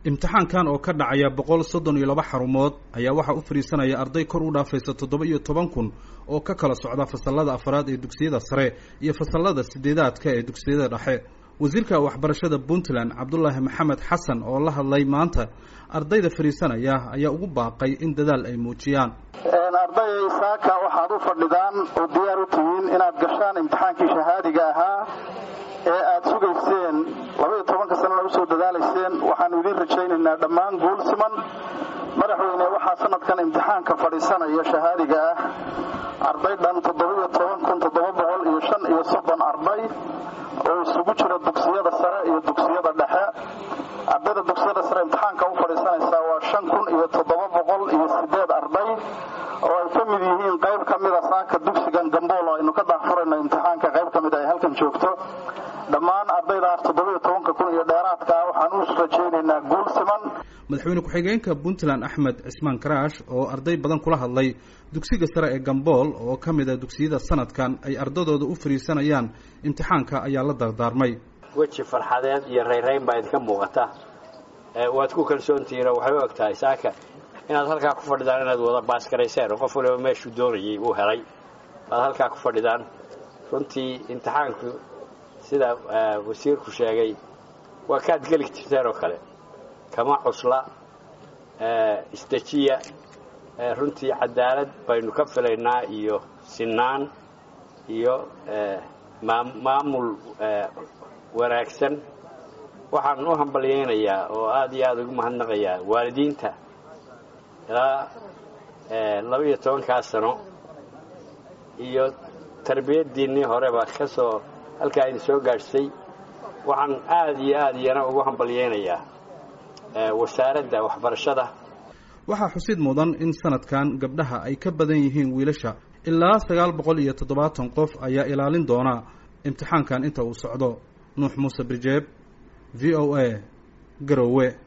imtixaankan oo ka dhacaya boqol soddon iyo laba xarumood ayaa waxaa u fadhiisanaya arday kor u dhaafaysa toddoba iyo toban kun oo ka kala socda fasalada afraad ee dugsiyada sare iyo fasalada sideedaadka ee dugsiyada dhexe wasiirka waxbarashada puntland cabdulaahi maxamed xasan oo la hadlay maanta ardayda fadhiisanaya ayaa ugu baaqay in dadaal ay muujiyaan ardayay saaka waxaad u fadhidaan oo diyaar u tihiin inaad gashaan imtixaankii shahaadiga ahaa ee aad sugayseen labaiyo tobanka sanana usoo dadaalayseen waxaanu idiin rajaynaynaa dhammaan guul siman madaxweyne waxaa sanadkan imtixaanka fadhiisanaya shahaadiga ah arday dhan toddobiyo toban kun toddoba boqol iyo shan iyo soddon arday oo isugu jira dugsiyada sare iyo dugsiyada dhexe ardayda dugsiyada sare imtixaanka u fadhiisanaysaa waa shan kun iyo toddoba boqol iyo sideed arday oo ay ka mid yihiin qayb ka mida saaka dugsigan gambool aynu ka daahfurayno imtixaanka qayb ka mid ay halkan joogto dhammaan ardaydaas toddobiyo tobanka kun iyo dheeraadka ah waxaan u rajaynaynaa guul siman madaxweyne ku-xigeenka puntland axmed cismaan karaash oo arday badan kula hadlay dugsiga sare ee gambool oo ka mid a dugsiyada sanadkan ay ardadooda u fadhiisanayaan imtixaanka ayaa la dardaarmay weji farxadeed iyo rayrayn baa idinka muuqata waad ku kalsoontihiin oo waxay u eg tahay saaka inaad halkaa ku fadhidaan inaad wada baasgarayseen oo qof waliba meeshuu doonayay uu helay waad halkaa ku fadhidaan runtii imtixaanku sida wasiirku sheegay waa kaad geli jirteen oo kale kama cusla isdejiya runtii cadaalad baynu ka filaynaa iyo sinaan iyo maamul wanaagsan waxaan u hambalyaynayaa oo aada iyo aada ugu mahadnaqayaa waalidiinta ilaa laba-iyo tobankaa sano iyo tarbiyaddiinnii horeba ka soo halkaa idin soo gaadhsay waxaan aada iyo aada iyana ugu hambalyaynayaa wasaaradda waxbarashada waxaa xusid mudan in sanadkan gabdhaha ay ka badan yihiin wiilasha ilaa sagaal boqol iyo toddobaatan qof ayaa ilaalin doona imtixaankan inta uu socdo nuux muuse birjeeb v o a garowe